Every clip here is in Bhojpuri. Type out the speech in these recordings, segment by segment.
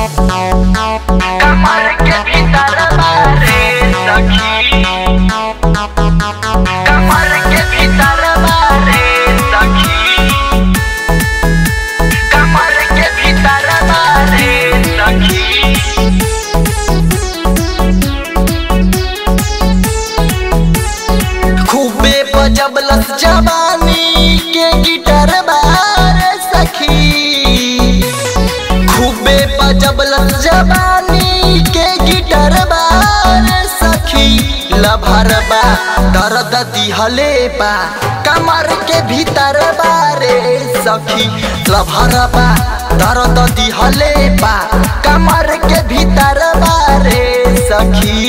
कमर के भीतर बारे सखी कमर के भीतर बारे सखी कमर के भीतर बारे सखी खूबे बजबलस जवानी के गिटार बार सखी खूबे बजबलस जवानी के गिटार बार सखी लभरबा दर्द दिहले बा कमर के भीतर बारे सखी लभरबा दर्द दिहले बा कमर के भीतर बारे सखी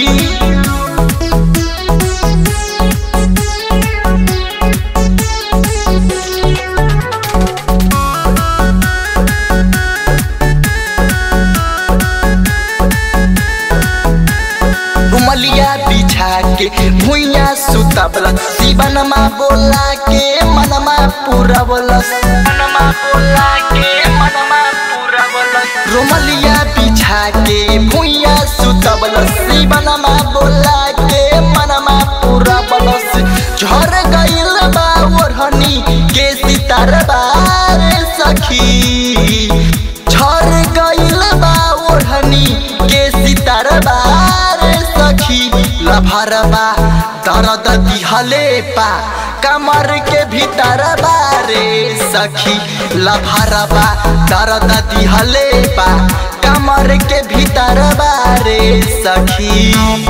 रुमलिया बिछा के भुइया सुतबल शिवनमा बोला के मनमा पुरबलस मनमा बोला के मनमा पूरा बोलस रुमलिया बिछा के भुइया सुतबल शिवनमा बोला के मनमा पुरबलस झर गइल बा ओढ़नी के सितार बार सखी झर गइल बा ओढ़नी के सितार बार सखी लभरबा दर्द दिहले पा कमर के भीतर बारे सखी लभरबा दर्द दिहले पा कमर के भीतर बारे सखी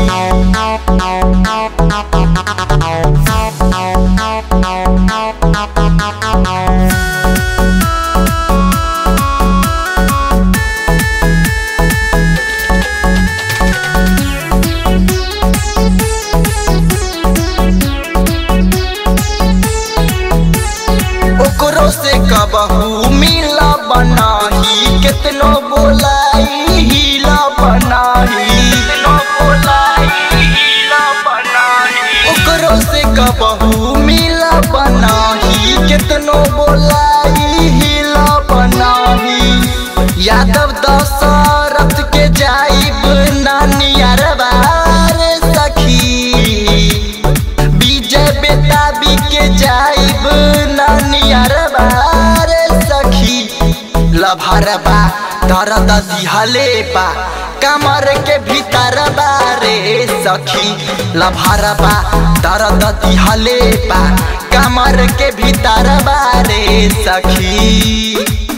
ओकरो से कबहू मिला बनाही कितनो बोलाई हिला बनाही नो बोलाई हीला बनाही ओकरो से कबहू मिला बनाही कितनो बोलाई हिला बनाही यादव दशरथ के जाइब नानियार बार सखी विजय बेताबी के जाइब नानियार बार सखी लभरबा दर्द दिहले बा कमर के भीतर बारे सखी लभरबा दर्द दिहले बा कमर के भीतर बारे सखी